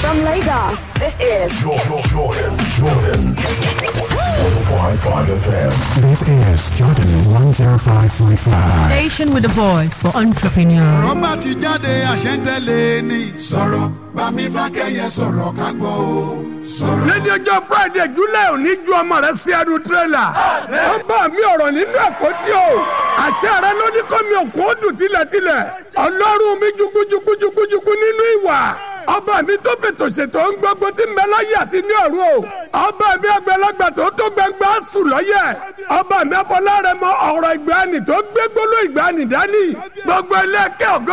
From Lagos, this is Jordan, Jordan, Jordan. 105.5 FM. This is Jordan 105.5. Station with a voice for entrepreneurs. rọ́bà ti jáde àṣẹ́ntẹ́lẹ̀ ni. sọ̀rọ̀ bámi fákẹ́yẹ sọ̀rọ̀ ká gbọ́ o. sọ̀rọ̀. lẹ́ni ọjọ́ friday july òní ju ọmọ rẹ sí ẹnu tírélà ó bá mi ọ̀rọ̀ nínú àpótí o àṣẹ rẹ ló ní kọ́ mi òkú ó dùn tilẹ̀tilẹ̀ ọlọ́run mi jukujukujukujuku nínú ìwà ọba mi tó fètò ṣètò ń gbogbo tí ń bẹ láyé àti ní ọ̀run o ọba mi àgbàlagbà tó tó gbangba sùn lọ́yẹ̀ ọba mi afọláre mọ ọ̀rọ̀ ìgbàanì tó gbé gbóló ìgbàanì dání gbogbo ilé ẹ̀kẹ́ ògo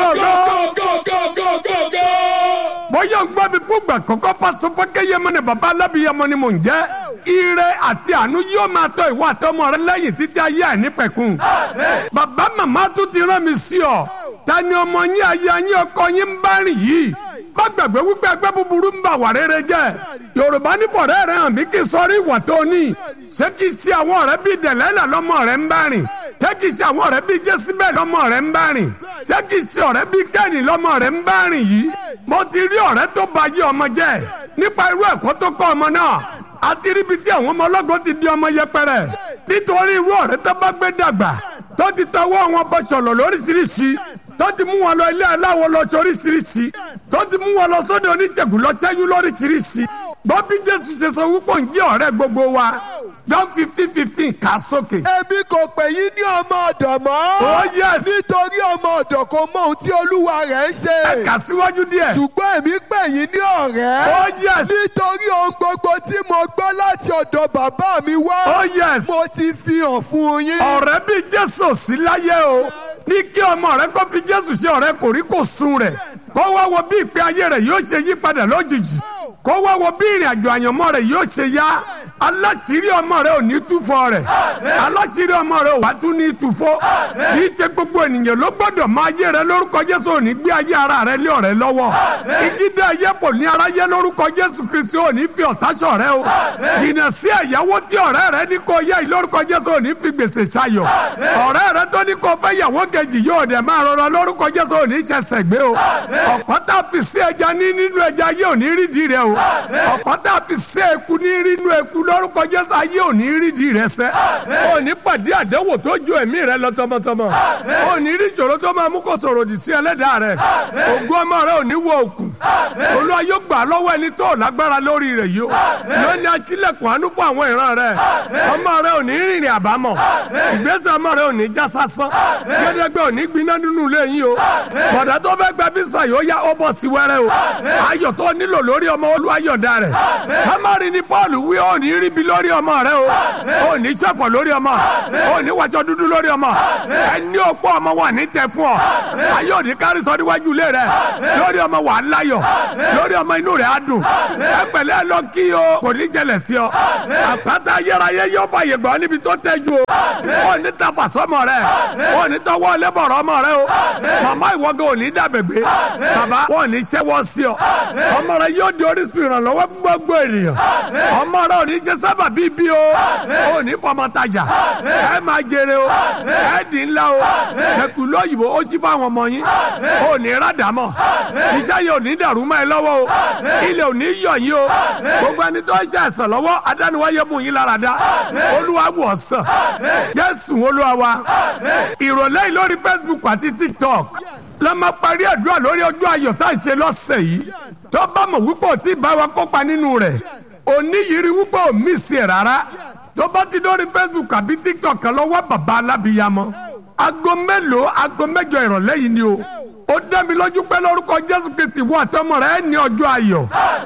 ògo ògo ògo bóyá ń gbọ́ mi fún ìgbà kọ́kọ́ pásọ fọ́kẹ́yẹmọ ni bàbá alábìyẹmọ ni mò ń jẹ́ ire àti àánú yóò máa tọ́ ìwọ àtọmọ rẹ lẹ́yìn títí ayé àìnípẹ̀kun bàbá màmá tún ti rán mi sí ọ ta ni ọmọ yín ayé yín ọkọ yín ń bá rìn yìí má gbàgbé wípé ẹgbẹ́ búburú ń bà wà rere jẹ́ yorùbá ní fọ̀rẹ́ rẹ hàn mí kí sọrí ìwà tó ní ṣé kì í ṣe àwọn ọ̀rẹ́ bíi dẹ̀lẹ́là lọ́mọ rẹ ń bá rìn ṣé kì í ṣe àwọn ọ̀rẹ́ bíi jésìbẹ̀ lọ́mọ rẹ ń bá rìn ṣé kì í ṣe ọ̀rẹ́ bíi kẹ́ni lọ́mọ rẹ ń bá rìn yìí mo ti rí ọ̀rẹ́ tó ba yé ọmọ jẹ́ nípa irú ẹ̀kọ́ tó kọ́ ọmọ náà àti ríbi tí àwọn ọmọ ọlọ́gọ́ ti di ọmọ yẹpẹrẹ nítorí irú ọ̀rẹ́ tó bá gbé dàgbà tó ti tọwọ́ wọn bọ́ sọ̀lọ̀ lóríṣiríṣi tó ti mú wọn lọ ilé aláwọ̀ lọ sóríṣiríṣi tó ti mú wọn lọ sóde oníṣègùn lọ sẹ́yìn lóríṣiríṣi gbọ́ bí jésù ṣe sọ wípé ń jẹ́ ọ̀rẹ́ gbogbo wa john fifteen fifteen kà sókè. Èmi kò pè yín ní ọmọ ọ̀dọ̀ mọ́. oh yes Nítorí ọmọ ọ̀dọ̀ kò mọ ohun tí olúwa rẹ̀ ń ṣe. ẹ kà síwájú díẹ̀. Ṣùgbọ́n èmi pè yín ní ọ̀rẹ́. oh yes Nítorí ohun gbogbo tí mo gbọ́ láti ọ̀dọ̀ bàbá mi wá. oh yes Mo ti fi hàn fún yín. ọ̀rẹ́ bí jésù sí láyé o ní kí ọmọ rẹ kó fi jésù ṣe ọ̀rẹ́ kò rí kò sun rẹ̀ kó wá wo bí ìpè ayé rẹ̀ yóò ṣe yí padà lójijì kó wá wo bí ìrìn àjò àyànmọ́ rẹ̀ yóò ṣe yá aláṣírí ọmọ rẹ ò ní túfọ̀ rẹ̀ aláṣírí ọmọ rẹ ò wá tún ní túfọ̀ kì í ṣe gbogbo ènìyàn ló gbọ́dọ̀ máa ayé rẹ lórúkọ jésù ò ní gbé ayé ara rẹ lé ọ̀rẹ́ lọ́wọ́ ìgídé ayé kò ní aráyé lórúkọ jésù kristi ò ní fi ọ̀tá ṣọ̀rẹ́ o jìnnà sí ẹ̀yáwó tí ọ̀rẹ́ rẹ ní kó yẹ yìí lórúkọ jésù ò ní fi gbèsè ṣayọ̀ ọ̀rẹ́ rẹ tó ní kó fẹ́ yàwó kejì yóò dẹ̀ máa rọra lórúkọ jésù ò ní ṣẹ̀ṣẹ̀ gbé o ọ̀pọ̀ tá a fi sí ẹja ní nínú ẹja ayé ò ní rídìí rẹ o ọ̀pọ̀ tá a fi sí eku ní nínú eku lórúkọ jésù ayé ò ní rídìí rẹ sẹ́ ò ní pàdé àdánwò tó ju ẹ̀mí rẹ lọ tọmọtọmọ ò ní rí ìṣòro tó máa mú kó sọ̀rọ̀ òdì sí ẹlẹ́dàá rẹ ògùn ọmọ rẹ ò ní wọ òkú olúwa yóò gbà lọ́wọ́ ẹni tó lágbára lórí rẹ̀ yìí o lónìí aṣílẹ̀kùn àánú fún àwọn ìran rẹ ọmọ rẹ ò ní rìnrìn àbámọ̀ ìgbésẹ̀ ọmọ rẹ ò ní já sásán gẹ́gẹ́ ò ní gbiná nínú ilé yín o bọ̀dá tó fẹ́ gba físà yóò yá ó bọ̀ sí wẹ́rẹ́ o ayọ̀ tó nílò lórí ọmọ olúwa yọ̀dá rẹ̀ kámárì ni paul wí ó ní ríbi lórí ọmọ rẹ o ó ní sẹ́fọ̀ lórí ọmọ ó ní wàṣọ dúdú lórí ọmọ ẹni òpó ọmọ wà ní tẹ fún ọ ayé òní kárí sọ níwájú ilé rẹ lórí ọmọ wà á láyọ̀ lórí ọmọ inú rẹ á dùn ẹ pẹ̀lẹ́ lọ kí o kò ní jẹlẹ̀ sí ọ àpáta ayérayé yóò fàyè gbọ́ níbi tó tẹ́jú o ó ní tafa sọmọ rẹ ó ní tọwọ́ lẹ́bọ̀rọ̀ ọmọ rẹ o màmá ìwọ́gẹ́ ò ní dàbẹ̀gbẹ́ bàbá wọn ò ní ṣẹ́wọ́ sí ọ ọmọ rẹ yóò di orísun ìrànlọ́wọ́ fún gbogbo ènìyàn ọmọ rẹ ò ní ṣe sábà bíbí o ò ní fọmọ tajà ẹ máa jèrè o ẹ dì ńlá o ẹkùn lóyìnbó ó ṣí fáwọn ọmọ yín ò ní rádàmọ iṣẹ́ yìí ò ní dàrú mọ́ ẹ lọ́wọ́ o ilẹ̀ ò ní yọ̀ yín o gbogbo ẹni tó ń ṣe àìsàn lọ́wọ́ adániwáyé mú yín lára dá olúwa wò sàn jésù olúwa wa ìrọ̀lẹ́ yìí lórí facebook àti tiktok la máa parí àdúrà lórí ọjọ́ ayọ̀ tá à ń ṣe lọ́sẹ̀ yìí tó bá mọ̀ wípé ò tí ì bá wa kópa nínú rẹ̀ òní yìí rí wípé ò mí sí ẹ̀ rárá tó bá ti lórí facebook àbí tiktok kan lọ wá bàbá alábìyamọ aago mélòó aago mẹ́jọ ìrọ̀lẹ́ yìí ni o ó dá mi lójú pé lórúkọ jésù kristi wọ àtọmọ rẹ ní ọjọ́ ayọ̀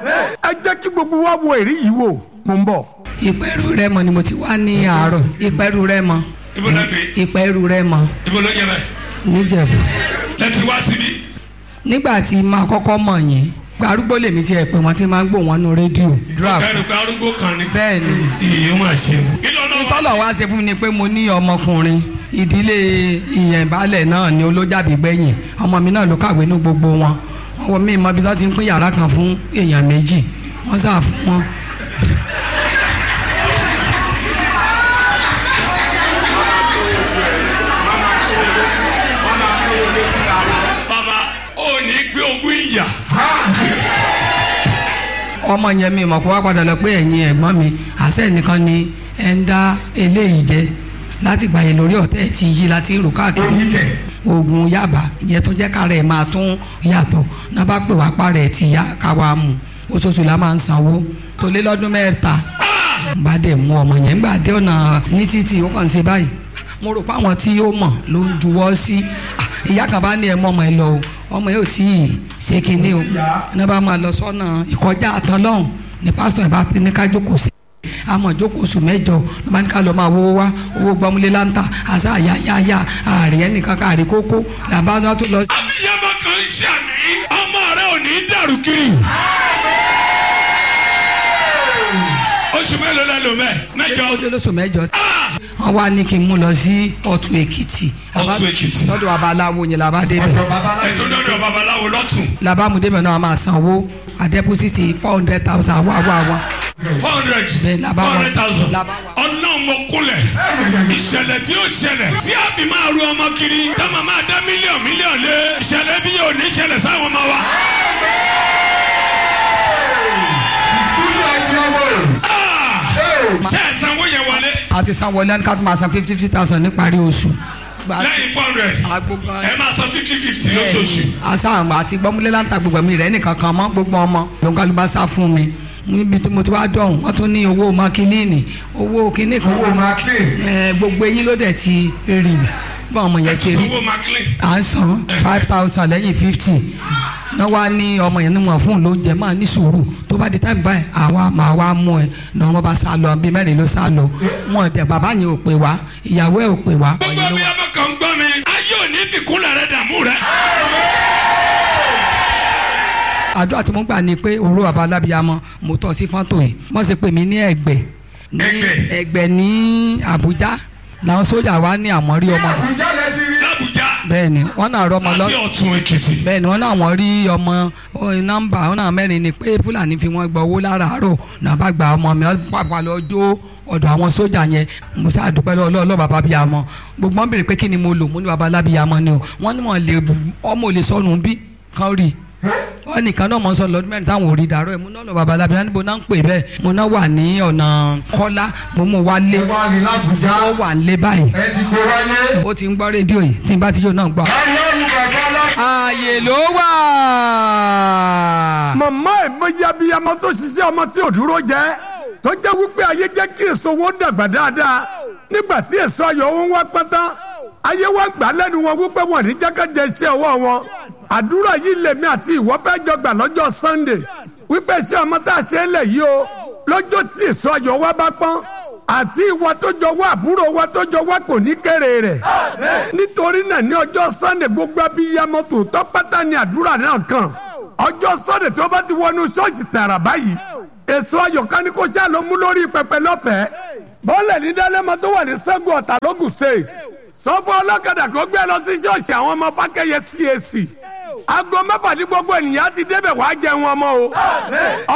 ẹ jẹ́ kí gbogbo wa wo èrí yìí wò mò ń bọ̀. ìpẹ́rù rẹ mọ ni mo ti wá ní àárọ̀ ìpẹ́rù rẹ mọ ibo la gbé ìpẹ́rù rẹ mọ ibo ló jẹ bẹ níjẹ̀bú. lẹti wá síbí. nígbà tí máa kọ́kọ́ mọ̀ yín arúgbó lèmi tiẹ̀ pé wọ́n ti máa ń gbọ́ wọn nú rédíò draft ọkàn rẹ pé arúgbó kan ni. bẹ́ẹ̀ ni iye wọn ṣe. kí ló lọ wá. ìtọ́lọ̀ wá ṣe fún mi ni pé mo ní ọmọkùnrin ìdílé ìyẹ̀nbalẹ̀ náà ni olójàbí gbẹ̀yìn ọmọ mi náà ló kàwé ní gbogbo wọn wọn wọ mí mọ ibi tó ti ń pín yàrá kan fún èèyàn méjì wọ́n sà fún wọn. bàbá ò ní gbé ogún ìyà. ọmọ yẹn mi mọ̀ kó wá padà lọ pé ẹ̀yin ẹ̀gbọ́n mi àṣẹ nìkan ni ẹ̀ ń dá eléyìí jẹ láti gbà yẹn lórí ọ̀tẹ̀ ti yí láti rò káàkiri oògùn yaba ìyẹn tó jẹ́ kára ẹ̀ máa tún yàtọ̀ náà bá pè wá para ẹ̀ ti yá káwa mú oṣooṣù la máa ń sanwó tó lé lọ́dún mẹ́ta bá dẹ̀ mú ọmọ yẹn gbà dé ọ̀nà ní títì ó kàn ń ṣe báyìí mo rò pé àwọn tí ó mọ̀ ló ń juwọ́ sí Ah, ìyá kan bá ní ẹ mọ́ ọmọ ẹ lọ o ọmọ yóò tí ì ṣe kinní o náà bá máa lọ sọ́nà ìkọjá àtọ́lọ́hún ní pásítọ̀ ẹ̀ bá ti ní ká jókòó sí àmọ́ jókòó oṣù mẹ́jọ ló bá ní ká lọ máa wówó wá owó gbọmúlé láńtà àṣà àyàyàyà ààrẹ ẹnìkan káàrí kókó làbá náà tó lọ sí. abiyamọ kan ń ṣàmì ọmọ rẹ ò ní dàrú kiri. oṣù mélòó lẹ lò mẹ mẹ́jọ. ó dé lóṣù mẹ́jọ wọ́n wá ní kí n mú lọ sí ọ̀tún èkìtì Ọ̀tún Èkìtì. lọ́dọ̀ babaláwo yẹn làbá débẹ̀ ètò lọ́dọ̀ babaláwo lọ́tún làbá mu débẹ̀ náà a máa sanwó àdẹ́pọ́sìtì four hundred thousand wá wá wá four hundred Bẹ́ẹ̀ la bá four wà. hundred thousand La bá wà. ọlọ́run mo kúnlẹ̀ ìṣẹ̀lẹ̀ tí ó ṣẹlẹ̀ tí a fi máa ru ọmọ kiri tá màá máa dá mílíọ̀nù mílíọ̀nù lé ìṣẹ̀lẹ̀ bí yóò ní ṣẹlẹ̀ sáwọn ọmọ wa. Ah! ṣé ẹ sanwó yẹn wọlé àti sanwó lẹ́nu ká tó máa san fifty fifty thousand níparí oṣù. Gba- lẹ́yìn four hundred agbogbo ẹ máa san fifty fifty lóṣooṣù. asáhùn àti gbọ́múlé láǹtà gbogbo mi rẹ̀ nìkan kan mọ́ gbogbo ọmọ lóńkàlù bá sá fún mi níbi tí mo ti wá dọ̀hún wọ́n tún ní owó makilíìnì owó kíní kan owó makilíìnì gbogbo eyín ló dẹ̀ ti rì bí ọmọ yẹn ṣe rí sanwó maclean à ń san five thousand lẹ́yìn fifty náà wá ní ọmọ yẹn ní wọn fún un lóúnjẹ máa ní sùúrù tó bá di táìmù báyìí àwa máa wá mú ẹ náà wọn bá sá lọ bíi mẹ́rin ló sá lọ wọn dẹ bàbá yẹn ò pè wá ìyàwó ẹ ò pè wá. gbogbo mi abọ́ kan gbọ́ mi ayé ò ní fìkúnlẹ̀ rẹ dààmú rẹ. àdúrà tí mo gbà ni pé òru bàbá alábìyamọ mo tọ́ sí fọ́tò yìí wọ́n sì pè mí ní ẹ̀gbẹ́ ní Ẹ̀gbẹ́. ẹ̀gbẹ́ ní Àbújá làwọn sójà wa ní àmọ́ rí ọmọ l'Abuja bẹ́ẹ̀ ni wọ́n náà rọ ọmọ lọ àti ọ̀tún Èkìtì. bẹ́ẹ̀ ni wọ́n náà wọ́n rí ọmọ ó, nọ́mbà wọn náà mẹ́rin ni pé Fúlàní fi wọ́n gba owó láràárọ̀ náà bá gba ọmọ mi wọ́n pàpà lọ jó ọ̀dọ̀ àwọn sójà yẹn musa àdúpẹ́ lọ́wọ́ ọlọ́ọ̀ bàbá bíi amọ gbogbo wọn béèrè pé kí ni mo lò mo ní bàbá alábíyá amọ ni o wọ́n ní wọn lè ọmọ ò lè sọnù bí kan rí wọ́n nìkan náà mọ̀ sọ lọ́dún mẹ́rin táwọn ò rí dàrọ́ ẹ̀ mo náà lọ bàbá alábíyá níbo náà ń pè bẹ́ẹ̀ mo náà wà ní ọ̀nà kọ́lá mo mú wa lé ó wà ń lé báyìí ó ti ń gbọ́ rédíò yìí tí n bá ti yóò náà gbọ́ ààyè ló wà. màmá ẹ̀ mọ́yá bíi ọmọ tó ṣiṣẹ́ ọmọ tí ò dúró jẹ́ tó jẹ́ wípé ayé jẹ́ kí èso wọn dàgbà dáadáa nígbà tí èso ayọ̀ wọn wá pátá ayé wa gbà lẹ́nu wọn wípé wọn ní jákèjẹ iṣẹ́ ọwọ́ wọn àdúrà yìí lèmi àti ìwọ fẹ́ jọ gbà lọ́jọ́ Sunday wípé iṣẹ́ ọmọ tá a ṣe é lẹ̀ yìí o lọ́jọ́ tí èso ayọ̀ wa bá pọ́n àti ìwọ tó jọ wá àbúrò wa tó jọ wá kò ní kéré rẹ̀ nítorí náà ní ọjọ́ Sunday gbogbo abiyamọ tòótọ́ pátá ni àdúrà náà kàn ọjọ́ Sunday tó bá ti wọnú ṣọ́ọ̀ṣì tààrà báyìí èso ayọ̀ká ni kò ṣáà ló mú lórí pẹpẹ lọ́fẹ̀ẹ́ bọ́ọ̀lẹ̀ ní dálẹ́mọ tó wà ní sẹ́gun ọ̀tà lógùn state sọ́fọ́ ọlọ́kadà kó gbé lọ sí ṣọ́ọ̀ṣì àwọn ọmọ fákẹ́yẹ CAC aago mẹ́fà ní gbogbo ènìyàn á ti débẹ̀ wàá jẹun ọmọ o